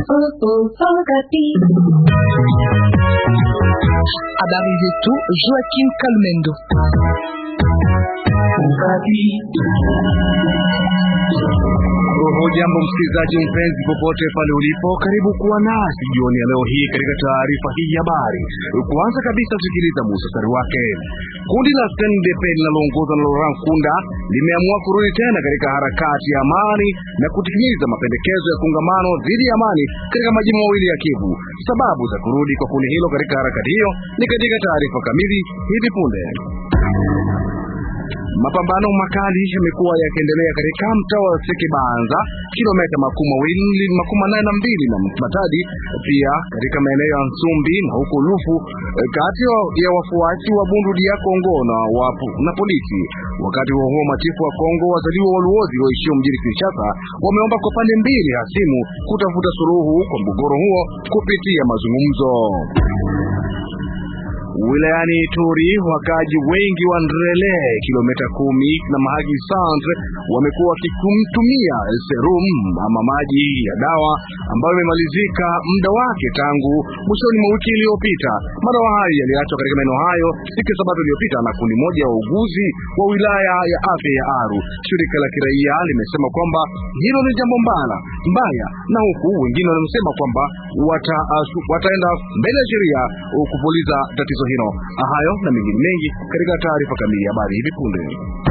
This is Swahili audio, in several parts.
Habari zetu Joaquim Kalmendo. Hujambo msikilizaji mpenzi, popote pale ulipo, karibu kuwa nasi jioni ya leo hii katika taarifa hii ya habari. Kwanza kabisa, sikiliza muhtasari wake. Kundi la CNDP linaloongozwa na Laurent Nkunda limeamua kurudi tena katika harakati ya amani na kutimiza mapendekezo ya kongamano dhidi ya amani katika majimbo mawili ya Kivu. Sababu za kurudi kwa kundi hilo katika harakati hiyo ni katika taarifa kamili hivi punde. Mapambano makali yamekuwa yakiendelea katika mtaa wa Sekebanza, kilomita makumi mawili makumi nane na mbili na Matadi, pia katika maeneo ya Nsumbi na huko Lufu, kati ya wafuasi wa Bundu dia Kongo na wapu, na polisi. Wakati huo huo, machifu wa Kongo wazaliwa wa Luozi waishio mjini Kinshasa wameomba kwa pande mbili hasimu kutafuta suluhu kwa mgogoro huo kupitia mazungumzo. Wilayani Ituri wakaji wengi wa Ndrele kilomita kumi na Mahagi Centre wamekuwa wakitumia serum ama maji ya dawa ambayo imemalizika muda wake tangu mwishoni mwa wiki iliyopita. Madawa hayo yaliachwa katika maeneo hayo siku ya Sabato iliyopita na kundi moja ya wauguzi wa wilaya ya afya ya Aru. Shirika la kiraia limesema kwamba hilo ni jambo mbaya mbaya, na huku wengine wanasema kwamba wata, uh, wataenda mbele ya sheria kupuliza tatizo hilo. Hayo na mengine mengi katika taarifa kamili ya habari hivi punde.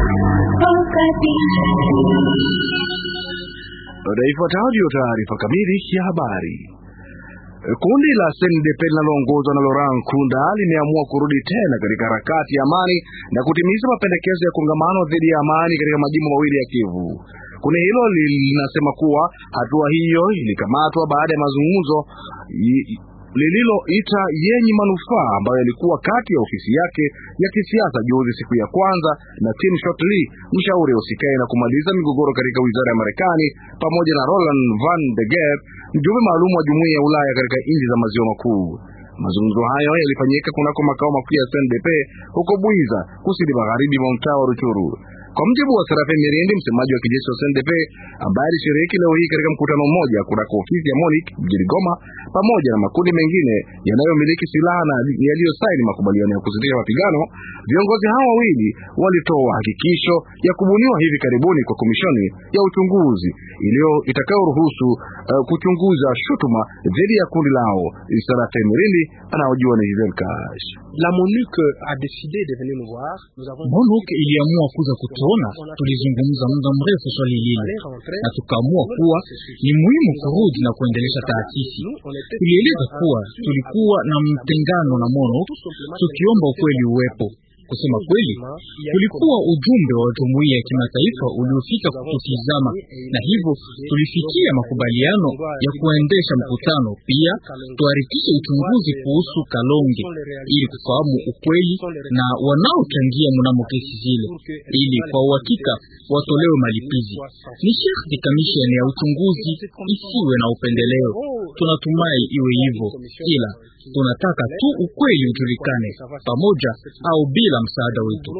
Ifuatayo ndiyo taarifa kamili ya habari. Kundi la CNDP linaloongozwa na Laurent Nkunda limeamua kurudi tena katika harakati ya amani na kutimiza mapendekezo ya kongamano dhidi ya amani katika majimbo mawili ya Kivu. Kundi hilo linasema kuwa hatua hiyo ilikamatwa baada ya mazungumzo lililoita yenye manufaa ambayo yalikuwa kati ya ofisi yake ya kisiasa juzi siku ya kwanza na Tim Shottley, mshauri usikae na kumaliza migogoro katika wizara ya Marekani, pamoja na Roland Van de Geer, mjumbe maalum wa jumuiya ya Ulaya katika nchi za maziwa makuu. Mazungumzo hayo yalifanyika kunako makao makuu ya CNDP huko Bwiza, kusini magharibi mwa mtaa wa Ruchuru. Kwa mjibu wa Serafe Mirindi, msemaji wa kijeshi wa CNDP ambaye alishiriki leo hii katika mkutano mmoja kunako ofisi ya MONUC mjini Goma, pamoja na makundi mengine yanayomiliki silaha na yaliyosaini makubaliano ya kusitisha mapigano, viongozi hao wawili walitoa hakikisho ya kubuniwa hivi karibuni kwa komishoni ya uchunguzi iliyo itakayoruhusu uh, kuchunguza shutuma dhidi ya kundi lao. Serafe Mirindi anaojua ni Giselle Kash. La MONUC a décidé de venir nous voir. Nous avons MONUC iliamua kuja kutuona. Tulizungumza muda mrefu swali lile na tukaamua kuwa ni muhimu kurudi na kuendelesha taasisi. Tulieleza kuwa tulikuwa na mtengano na MONUC, tukiomba ukweli uwepo. Kusema kweli, kulikuwa ujumbe wa jumuiya ya kimataifa uliofika kututizama, na hivyo tulifikia makubaliano ya kuendesha mkutano. Pia tuharikishe uchunguzi kuhusu Kalonge ili kufahamu ukweli na wanaochangia mnamo kesi zile, ili kwa uhakika watolewe malipizi. Ni sharti kamisheni ya uchunguzi isiwe na upendeleo. Tunatumai iwe hivyo, ila tunataka tu ukweli ujulikane, pamoja au bila msaada wetu.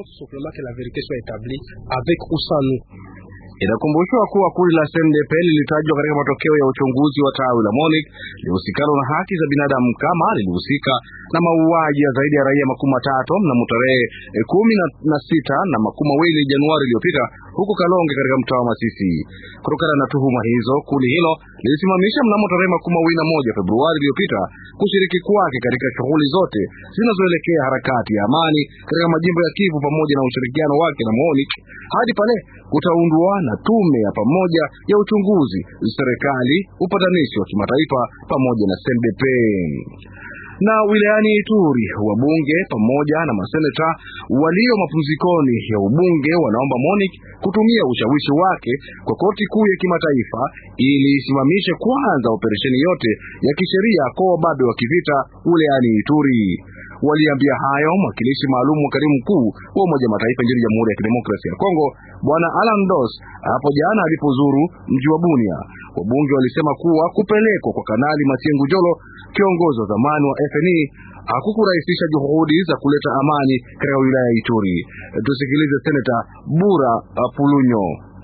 Inakumbushwa kuwa kundi la CNDP lilitajwa katika matokeo ya uchunguzi wa tawi la MONUC lihusikana na haki za binadamu kama lilihusika na mauaji ya zaidi ya raia makumi matatu mnamo tarehe kumi na sita na makumi mawili Januari iliyopita huko Kalonge katika mtaa wa Masisi. Kutokana na tuhuma hizo, kundi hilo lilisimamisha mnamo tarehe makumi mawili na moja Februari iliyopita kushiriki kwake katika shughuli zote zinazoelekea harakati ya amani katika majimbo ya Kivu pamoja na ushirikiano wake na MONUC hadi pale kutaundwa na tume ya pamoja ya uchunguzi, serikali, upatanishi wa kimataifa pamoja na CNDP na wilayani Ituri wabunge pamoja na maseneta walio mapumzikoni ya ubunge wanaomba MONUC kutumia ushawishi wake kwa koti kuu ya kimataifa ili isimamishe kwanza operesheni yote ya kisheria kwa wababe wa kivita wilayani Ituri. Waliambia hayo mwakilishi maalum wa katibu mkuu wa Umoja wa Mataifa nchini Jamhuri ya Kidemokrasia ya Kongo Bwana Alan Dos hapo jana alipozuru mji wa Bunia. Wabunge walisema kuwa kupelekwa kwa Kanali Masiengu Jolo, kiongozi wa zamani wa FNI, hakukurahisisha juhudi za kuleta amani katika wilaya ya Ituri. Tusikilize Seneta Bura Pulunyo.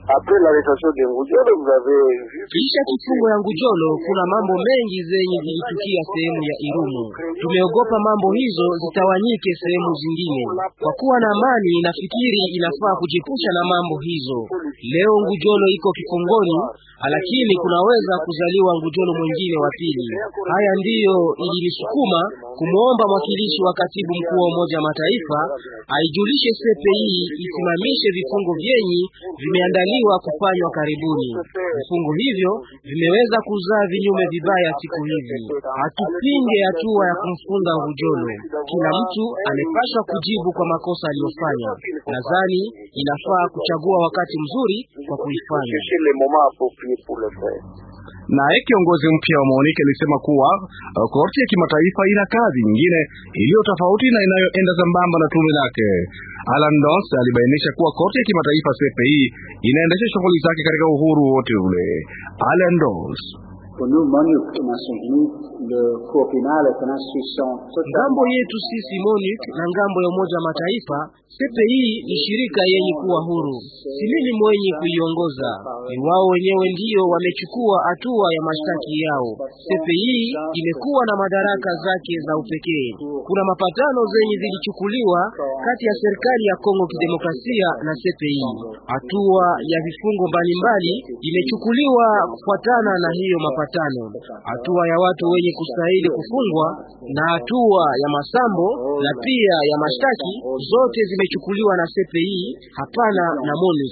Kisha kifungo ya Ngujolo, kuna mambo mengi zenye zilitukia sehemu ya Irumu. Tumeogopa mambo hizo zitawanyike sehemu zingine. Kwa kuwa na amani, nafikiri inafaa kujepusha na mambo hizo. Leo Ngujolo iko kifungoni, lakini kunaweza kuzaliwa Ngujolo mwingine wa pili. Haya ndiyo ilinisukuma kumwomba mwakilishi wa katibu mkuu wa Umoja wa Mataifa aijulishe CPI isimamishe vifungo vyenyi vimeandaliwa kufanywa karibuni. Vifungo hivyo vimeweza kuzaa vinyume vibaya siku hizi. Hatupinge hatua ya kumfunda Ngujolo. Kila mtu amepaswa kujibu kwa makosa aliyofanya. Nadhani inafaa kuchagua wakati mzuri kwa kuifanya. Naye kiongozi mpya wa MONUC alisema kuwa uh, korti ya kimataifa ina kazi nyingine iliyo tofauti na inayoenda sambamba na tume lake. Alan Doss alibainisha kuwa korti ya kimataifa CPI inaendesha shughuli zake katika uhuru wote ule. Alan Doss Ngambo yetu sisi MONUC na ngambo ya Umoja wa Mataifa, CPI ni shirika yenye kuwa huru, si mimi mwenye kuiongoza, ni wao wenyewe ndio wamechukua hatua ya mashtaki yao. CPI imekuwa na madaraka zake za upekee. Kuna mapatano zenye zilichukuliwa kati ya serikali ya Kongo Kidemokrasia na CPI. Hatua ya vifungo mbalimbali imechukuliwa kufuatana na hiyo mapatano, hatua ya watu wenye kustahili kufungwa na hatua ya masambo na pia ya mashtaki zote zimechukuliwa na CPI, hapana na MONUC.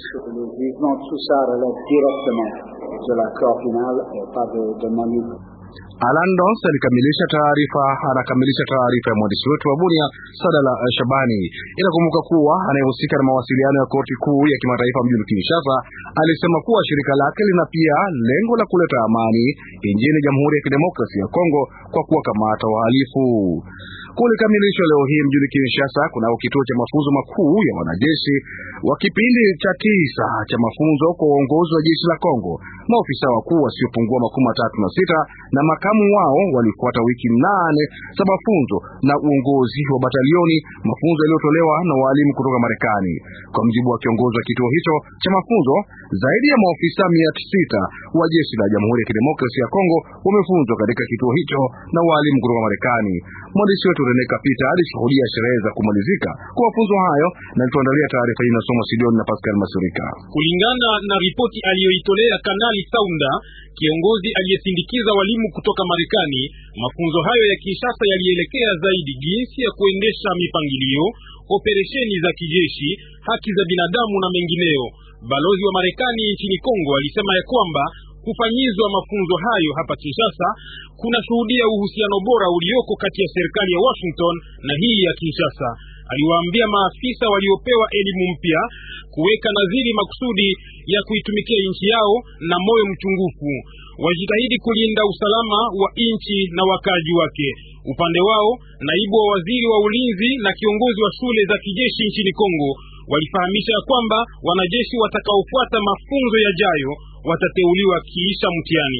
Alan Dons alikamilisha taarifa anakamilisha taarifa ya mwandishi wetu wa Bunia Sadala Shabani. Inakumbuka kuwa anayehusika na mawasiliano ya koti kuu ya kimataifa mjini Kinshasa alisema kuwa shirika lake lina pia lengo la kuleta amani nchini Jamhuri ya Kidemokrasia ya Kongo kwa kuwakamata wahalifu. Kulikamilishwa leo hii mjini Kinshasa kunao kituo cha mafunzo makuu ya wanajeshi wa kipindi cha tisa cha mafunzo kwa uongozi wa jeshi la Kongo. Maofisa wakuu wasiopungua makumi matatu na sita na makamu wao walifuata wiki nane za mafunzo na uongozi wa batalioni, mafunzo yaliyotolewa na waalimu kutoka Marekani. Kwa mjibu wa kiongozi wa kituo hicho cha mafunzo, zaidi ya maofisa mia sita wa jeshi la Jamhuri ya Kidemokrasia ya Kongo wamefunzwa katika kituo hicho na waalimu kutoka Marekani. Mwandishi wetu Rene Kapita alishuhudia sherehe za kumalizika kwa mafunzo hayo na alituandalia taarifa hii, inasoma Sidoni na Pascal Masurika. Kulingana na ripoti aliyoitolea Kanali Saunda, kiongozi aliyesindikiza walimu kutoka Marekani, mafunzo hayo ya Kinshasa yalielekea zaidi jinsi ya kuendesha mipangilio, operesheni za kijeshi, haki za binadamu na mengineyo. Balozi wa Marekani nchini Kongo alisema ya kwamba kufanyizwa mafunzo hayo hapa Kinshasa kuna shuhudia uhusiano bora ulioko kati ya serikali ya Washington na hii ya Kinshasa. Aliwaambia maafisa waliopewa elimu mpya kuweka nadhiri makusudi ya kuitumikia nchi yao na moyo mchungufu, wajitahidi kulinda usalama wa nchi na wakazi wake. Upande wao, naibu wa waziri wa ulinzi na kiongozi wa shule za kijeshi nchini Kongo walifahamisha kwamba wanajeshi watakaofuata mafunzo yajayo watateuliwa kiisha mtihani.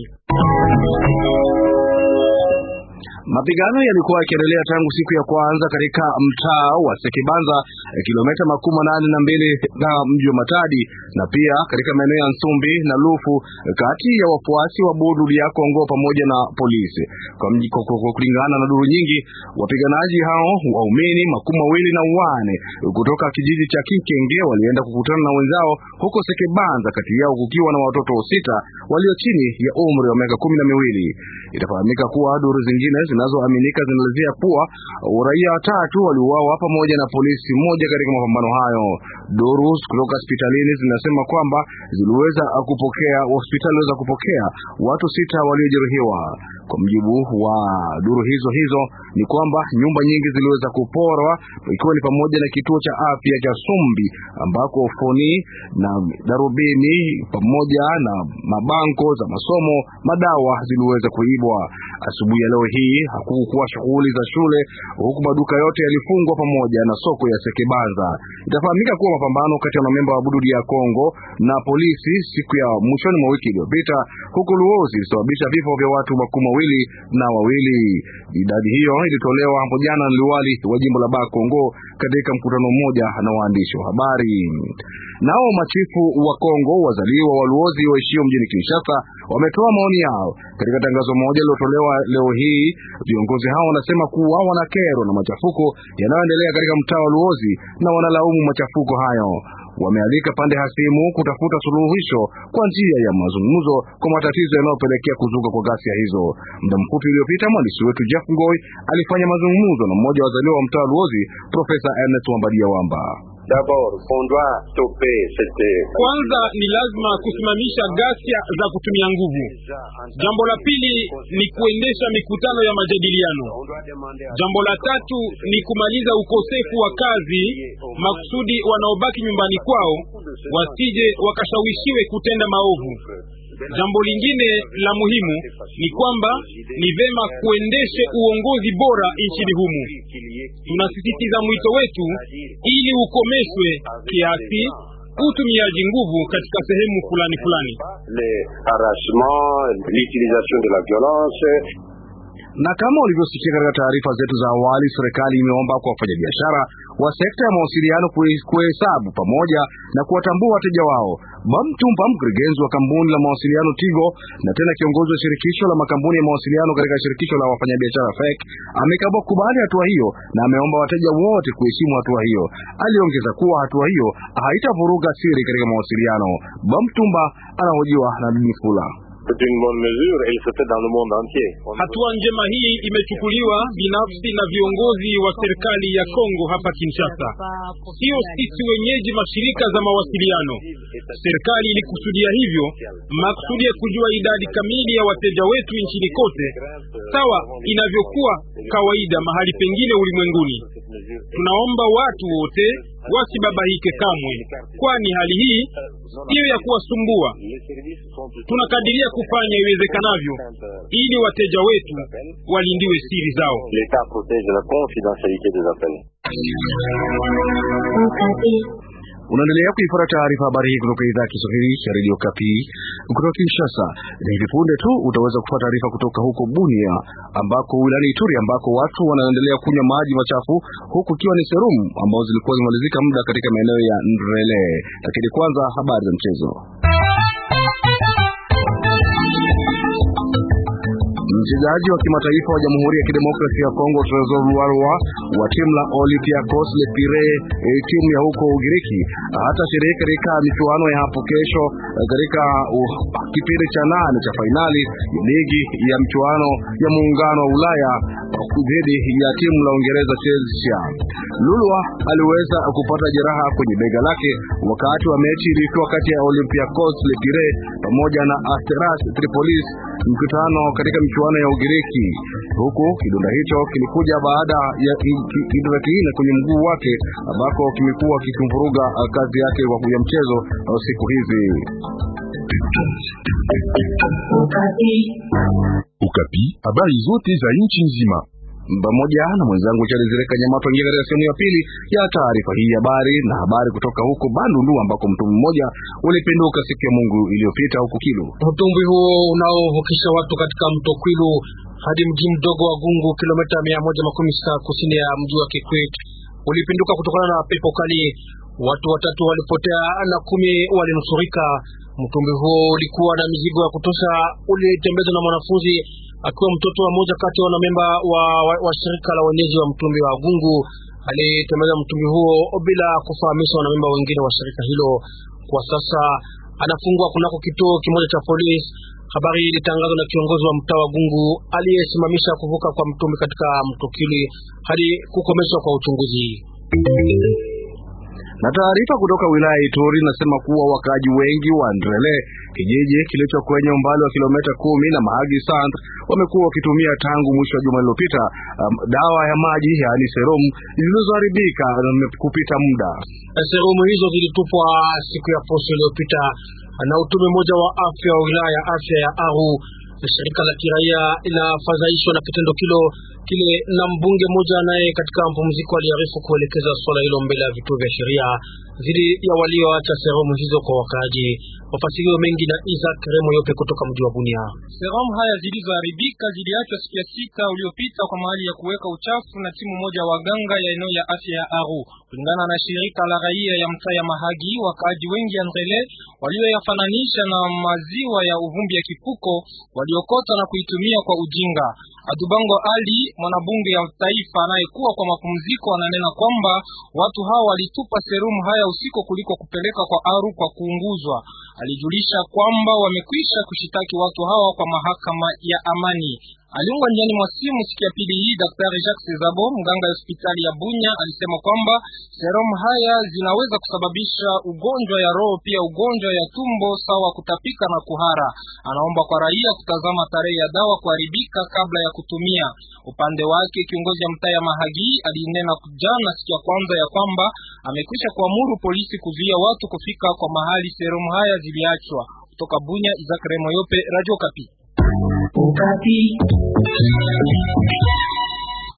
Mapigano yalikuwa yakiendelea tangu siku ya kwanza katika mtaa wa Sekibanza, kilomita makumi nane na mbili na mji wa Matadi, na pia katika maeneo ya Nsumbi na Lufu, kati ya wafuasi wa Bundu ya Kongo pamoja na polisi. Kwa kulingana na duru nyingi, wapiganaji hao waumini makumi mawili na wane kutoka kijiji cha Kikenge walienda kukutana na wenzao huko Sekebanza, kati yao kukiwa na watoto sita walio chini ya umri wa miaka kumi na miwili. Itafahamika kuwa duru zingine zinazoaminika zinaelezea kuwa raia watatu waliuawa pamoja na polisi mmoja katika mapambano hayo. Duru kutoka hospitalini zinasema kwamba ziliweza kupokea hospitali iliweza kupokea watu sita waliojeruhiwa. Kwa mjibu wa duru hizo hizo ni kwamba nyumba nyingi ziliweza kuporwa ikiwa ni pamoja na kituo cha afya cha Sumbi ambako foni na darubini pamoja na mabanko za masomo, madawa ziliweza kuibwa. Asubuhi ya leo hii hakukuwa shughuli za shule, huku maduka yote yalifungwa pamoja na soko ya Sekebanza. Itafahamika kuwa mapambano kati ya wanamemba wa Bududi ya Kongo na polisi siku ya mwishoni mwa wiki iliyopita huko Luozi ilisababisha vifo vya watu makumi mawili na wawili. Idadi hiyo ilitolewa hapo jana na liwali wa jimbo la Bakongo katika mkutano mmoja na waandishi wa habari. Nao machifu wa Kongo wazaliwa waluozi waishio mjini Kinshasa wametoa maoni yao katika tangazo moja lilotolewa leo hii. Viongozi hao wanasema kuwa wanakerwa na machafuko yanayoendelea katika mtaa wa Luozi na wanalaumu machafuko hayo. Wamealika pande hasimu kutafuta suluhisho kwa njia ya mazungumzo kwa matatizo yanayopelekea kuzuka kwa ghasia hizo. Muda mfupi uliopita, mwandishi wetu Jeff Ngoi alifanya mazungumzo na mmoja wa wazaliwa wa mtaa wa Luozi, Profesa Ernest Wambadia Wamba. Kwanza ni lazima kusimamisha ghasia za kutumia nguvu. Jambo la pili ni kuendesha mikutano ya majadiliano. Jambo la tatu ni kumaliza ukosefu wa kazi, makusudi wanaobaki nyumbani kwao wasije wakashawishiwe kutenda maovu. Jambo lingine la muhimu ni kwamba ni vema kuendeshe uongozi bora nchini humu. Tunasisitiza mwito wetu ili ukomeshwe kiasi utumiaji nguvu katika sehemu fulani fulani. Na kama ulivyosikia katika taarifa zetu za awali, serikali imeomba kwa wafanyabiashara wa sekta ya mawasiliano kuhesabu pamoja na kuwatambua wateja wao. Bamtumba, mkurugenzi wa kampuni la mawasiliano Tigo na tena kiongozi wa shirikisho la makampuni ya mawasiliano katika shirikisho la wafanyabiashara FEC, amekaba kubali hatua hiyo na ameomba wateja wote kuheshimu hatua hiyo. Aliongeza kuwa hatua hiyo haitavuruga siri katika mawasiliano. Bamtumba anahojiwa na Mifula. Hatua njema hii imechukuliwa binafsi na viongozi wa serikali ya Kongo hapa Kinshasa, sio sisi wenyeji mashirika za mawasiliano. Serikali ilikusudia hivyo makusudi ya kujua idadi kamili ya wateja wetu nchini kote, sawa inavyokuwa kawaida mahali pengine ulimwenguni. Tunaomba watu wote wasibabahike kamwe, kwani hali hii siyo ya kuwasumbua. Tunakadiria kufanya iwezekanavyo ili wateja wetu walindiwe siri zao. Unaendelea kuifuata taarifa habari hii kutoka idhaa ya Kiswahili ya Radio Kapi kutoka Kinshasa. Na hivi punde tu utaweza kufuata taarifa kutoka huko Bunia, ambako wilayani Ituri, ambako watu wanaendelea kunywa maji machafu, huku ikiwa ni serumu ambazo zilikuwa zimemalizika muda katika maeneo ya Ndrele. Lakini kwanza habari za mchezo. Mchezaji wa kimataifa wa Jamhuri ya Kidemokrasia ya Kongo Tresor Luarwa wa timu la Olympiacos Le Pire, e, timu ya huko Ugiriki hatashiriki katika michuano ya hapo kesho katika uh, kipindi cha nane cha fainali ya ligi ya mchuano ya muungano wa Ulaya dhidi ya timu la Uingereza Chelsea. Lulwa aliweza kupata jeraha kwenye bega lake wakati wa mechi iliyokuwa kati ya Olympiacos Le Pire pamoja na Asteras Tripolis mkutano katika michuano ya Ugiriki, huku kidonda hicho kilikuja baada ya kidonda kingine kwenye mguu wake ambako kimekuwa kikimvuruga kazi yake ya mchezo siku hizi. Ukapi, habari zote za nchi nzima pamoja na mwenzangu Charles Zireka Nyama tuingia katika sehemu ya pili ya taarifa hii ya habari na habari kutoka huko Bandundu ambako mtumbwi mmoja ulipinduka siku ya Mungu iliyopita huko Kilo. Mtumbwi huo unaovukisha watu katika mto Kwilu hadi mji mdogo wa Gungu, kilomita mia moja makumi sita kusini ya mji wa Kikwit ulipinduka kutokana na pepo kali. Watu watatu walipotea na kumi walinusurika. Mtumbwi huo ulikuwa na mizigo ya kutosha, ulitembezwa na mwanafunzi akiwa mtoto wa moja kati ya wanamemba wa, wa, wa shirika la wenyeji wa mtumbi wa Gungu. Alitembeza mtumbi huo bila kufahamisha wanamemba wengine wa shirika hilo. Kwa sasa anafungwa kunako kituo kimoja cha polisi. Habari hii ilitangazwa na kiongozi wa mtaa wa Gungu aliyesimamisha kuvuka kwa mtumbi katika mto Kili hadi kukomeshwa kwa uchunguzi. Na taarifa kutoka wilaya ya Ituri inasema kuwa wakaaji wengi wa Ndrele, kijiji kilicho kwenye umbali wa kilomita kumi na Mahagi Sant, wamekuwa wakitumia tangu mwisho wa juma lililopita um, dawa ya maji yaani serum zilizoharibika kupita muda. Serumu hizo zilitupwa siku ya posho iliyopita na utume mmoja wa afya wa wilaya ya afya ya Aru. Shirika la kiraia inafadhaishwa na kitendo kilo kile, na mbunge mmoja naye katika mpumziko aliarifu kuelekeza swala hilo mbele ya vituo vya sheria dhidi ya walioacha serumu hizo kwa wakaaji. Mafasirio mengi na Isaac Remo Yope kutoka mji wa Bunia. Serum haya zilizoharibika ziliachwa siku ya sita uliopita kwa mahali ya kuweka uchafu na timu moja ya waganga ya eneo ya afya ya Aru. Kulingana na shirika la raia ya mtaa ya Mahagi, wakaaji wengi ya Ndrele walioyafananisha na maziwa ya uvumbi ya kipuko waliokota na kuitumia kwa ujinga. Adubango Ali, mwanabunge ya taifa anayekuwa kwa mapumziko, ananena kwamba watu hao walitupa serumu haya usiku kuliko kupeleka kwa Aru kwa kuunguzwa. Alijulisha kwamba wamekwisha kushitaki watu hawa kwa mahakama ya amani. Aliungwa njiani mwa simu siku ya pili hii. Daktari Jacques Sezabo, mganga ya hospitali ya Bunya, alisema kwamba serum haya zinaweza kusababisha ugonjwa ya roho, pia ugonjwa ya tumbo sawa kutapika na kuhara. Anaomba kwa raia kutazama tarehe ya dawa kuharibika kabla ya kutumia. Upande wake kiongozi ya mtaa ya Mahagi alinena jana siku ya kwanza ya kwamba amekwisha kuamuru polisi kuzuia watu kufika kwa mahali serum haya ziliachwa. Kutoka Bunya, Isaac Remoyope, Radio Kapi. Ukati.